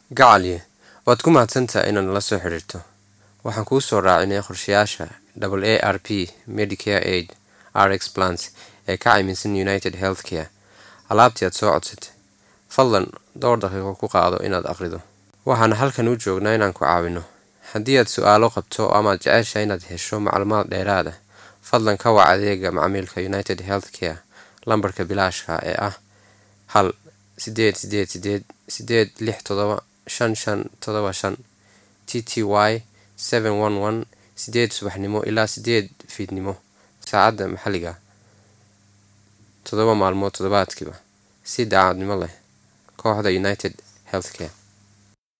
gacaliye waad ku mahadsantaha inaad nala soo xidhiirto waxaan kuu soo raacinay qorshayaasha w a r p medicare aid rx plans ee ka cayminsan united health care alaabtii aad soo codsatay fadlan dhowr daqiiqo ku qaado inaad aqrido waxaana halkan u joognaa inaan ku caawino haddii aad su-aalo qabto amaad jecesha inaad hesho macluumaad dheeraad ah fadlan ka wac adeega macmiilka united health care lambarka bilaashka ee ah hal sideed sideed sideed sideed lix todoba shan shan todoba shan t t y seven one one sideed subaxnimo ilaa sideed fiidnimo saacadda maxalliga toddoba maalmood toddobaadkiiba si daacadnimo leh kooxda united health care